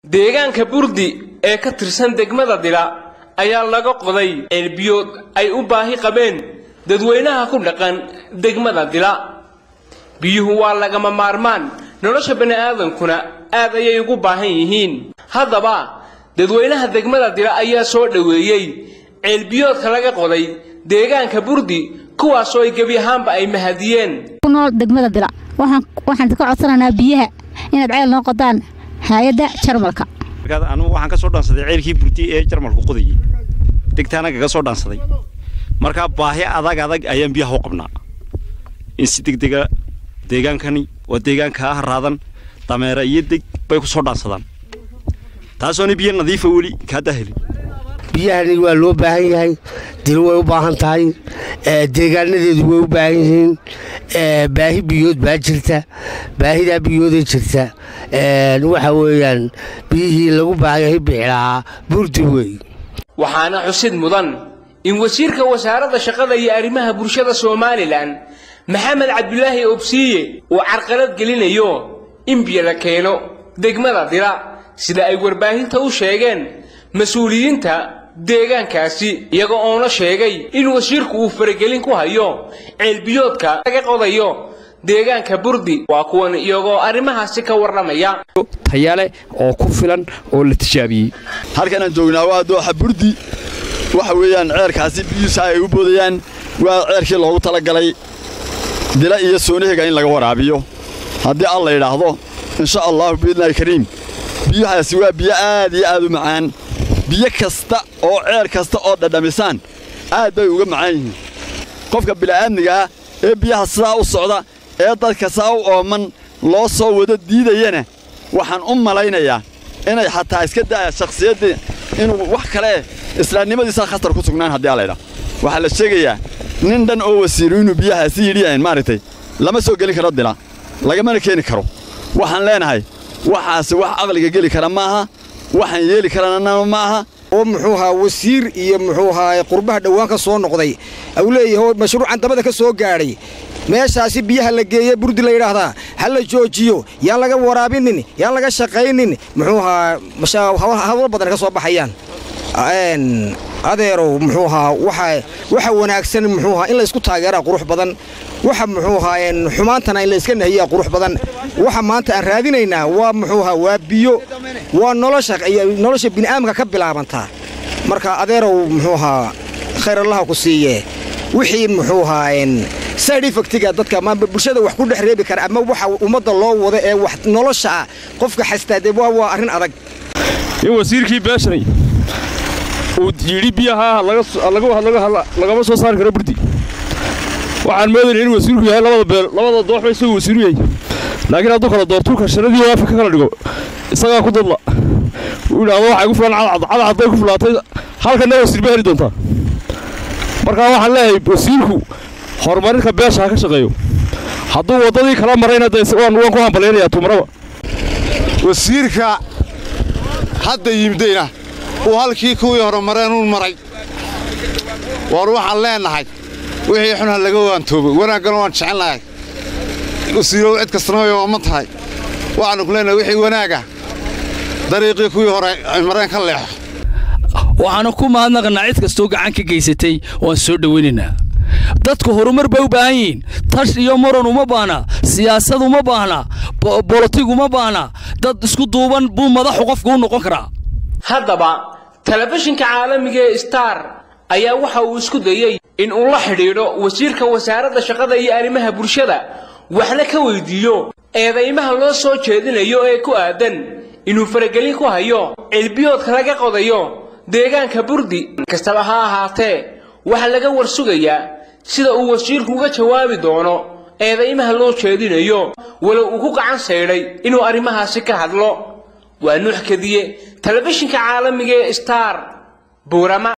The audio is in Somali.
deegaanka burdi ee ka tirsan degmada dila ayaa laga qoday ceelbiyood ay u baahi qabeen dadweynaha ku dhaqan degmada dila biyuhu waa lagama maarmaan nolosha bani'aadankuna aad ayay ugu baahan yihiin haddaba dadweynaha degmada dila ayaa soo dhoweeyey ceelbiyoodka laga qoday deegaanka burdi kuwaasoo ay gebi ahaanba ay mahadiyeen nool degmada dila waxaan ka codsanaynaa biyaha inaad ceel noo qodaan hay-adda jarmalka anugu waxaan ka soo dhaansaday ceelkii burdi ee jarmalku qodayey degtaana kaga soo dhaansaday markaa baahi adag adag ayaan biyaha u qabnaa in si degdega deegaankani waa deegaankaa haraadan dameera iyo deg bay ku soo dhaansadaan taasoona biyo nadiifa weli kaadaa helin biyahani waa loo baahan yahay dilo way u baahan tahay deegaanadeedu way u baahan yihiin baahi biyood baa jirta baahidaa biyooday jirta waxa weeyaan biyihii lagu baahanyahay bixlahaa burdi wey waxaana xusid mudan in wasiirka wasaaradda shaqada iyo arrimaha bulshada somalilan maxamed cabdulaahi obsiiye uu carqalad gelinayo in biyo la keeno degmada dila sida ay warbaahinta u sheegeen mas-uuliyiinta deegaankaasi iyaga oona sheegay in wasiirku uu faragelin ku hayo ceelbiyoodka laga qodayo deegaanka burdi waa kuwan iyagoo arrimahaasi ka warramaya tayale oo ku filan oo la tijaabiyey halkanaan joognaa waa dooxa burdi waxa weeyaan ceerkaasi biyuusa ay u boodayaan waa ceerkii loogu talagalay dila iyo soonahega in laga waraabiyo haddii alla yidhaahdo insha allahu biidnaahi kariim biyuhaasi waa biyo aad iyo aad u macaan biyo kasta oo ceer kasta oo dhadhamisaan aad bay uga macaan yihiin qofka bila'aadmigaah ee biyaha sidaa u socda ee dadka saa u ooman loo soo wado diidayana waxaan u malaynayaa inay xataa iska da'aya shakhsiyaddii inuu wax kale islaamnimadiisaa khatar ku sugnaan haddii allaydhaa waxaa la sheegayaa nin dhan oo wasiiru inuu biyahaasi yidhiyaen maaragtay lama soo gelin karo dila lagamana keeni karo waxaan leenahay waxaasi wax aqliga geli kara maaha waxaan yeeli karana ma aha oo muxuu ahaa wasiir iyo muxuu ahaa qurbaha dhowaan ka soo noqday uu leeyahay mashruucan dabada ka soo gaadhay meeshaasi biyaha la geeye burdi la yidhaahdaa ha la joojiyo yaan laga waraabinin yaan laga shaqaynin muxuu ahaa hadal badan ka soo baxayaan adeerow muxuu ahaa waxa wanaagsan muxuu ahaa in la isku taageeraa qurux badan waxa muxuu ahaa xumaantana in la iska nahiyaa qurux badan waxa maanta aan raadinaynaa waa muxuu ahaa waa biyo waa nolosha nolosha bini'aadamka ka bilaabantaa marka adeerow muxuu ahaa khayr allaha ku siiye wixii muxuu ahaa side effectiga dadka ama bulshada wax ku dhex reebi kara ama waxa ummadda loo wado ee wax nolosha ah qofka xastaade waa arrin adag in wasiirkii beeshanay uu yidhi biyaha lagama soo saari karo burdi waxaan moodayna in wasiirku yahay labada beel labada dooxba isaguu wasiiru yahay laakiin hadduu kala doortuulka sharadii waafi ka kala dhigo isagaa ku dadla uu yidhaahdo waxay ku filan cadcad cadcadday ku filaatay halkanna wasiir ba heli doontaa markaa waxaan leeyahay wasiirku horumarinka beesha ha ka shaqeeyo hadduu waddadii kala marayna de waan ku hambalaynayaa tumaraba wasiirka hadda yimidayna uu halkii kuwii horumareen uun maray waar waxaan leennahay wixii xun ha laga waantoobay wanaaggana waan jecelnahay wasiirow cid kastana way ooman tahay waxaannu ku leennahay wixii wanaaga dariiqii kuwii hore ay mareen ka leexo waxaanu ku mahadnaqnaa cid kastoo gacan ka geysatay waan soo dhowaynaynaa dadku horumar bay u baahan yihiin tash iyo muran uma baahna siyaasad uma baahna bolotig uma baahna dad isku duuban buu madaxu qofku u noqon karaa haddaba telefishinka caalamiga ee star ayaa waxa uu isku dayey in uu la xidhiidho wasiirka wasaaradda shaqada iyo arrimaha bulshada waxna ka weydiiyo eedaymaha loo soo jeedinayo ee ku aadan inuu faragelin ku hayo ceelbiyoodka laga qodayo deegaanka burdi kastaba ha ahaatee waxaa laga warsugayaa sida uu wasiirku uga jawaabi doono eedaymaha loo jeedinayo walow uu ku gacan saydhay inuu arrimahaasi ka hadlo waa nuux kadiye telefishinka caalamiga ee star buurama